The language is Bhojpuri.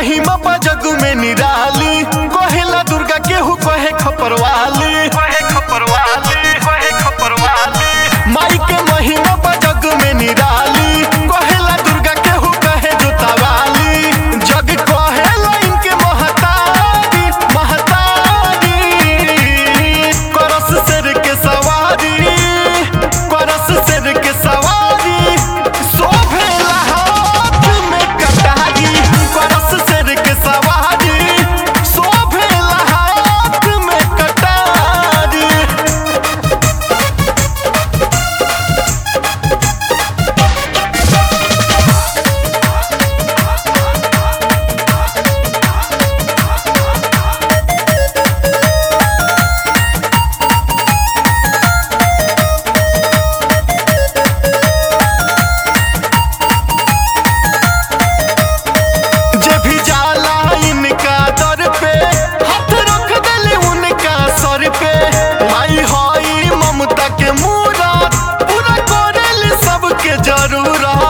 महिमा बा जग में निराली कहेला दुर्गा केहू कहे खपरवाली कहे खपरवाली कहे खपरवाली माई के महिमा बा जग में निराली कहेला दुर्गा केहू कहे जोतावाली जग कहेला इनके महतारी महतारी करस सिर के सवारी करस सिर के सवारी शोभेला हाथ में कटारी करस सिर के सवारी शोभेला हाथ में कटारी जे भी जाला इनका दर पे हाथ रख देले उनका सर पे माई हई ममता के मूरत पूरा करेले सबके जरूरत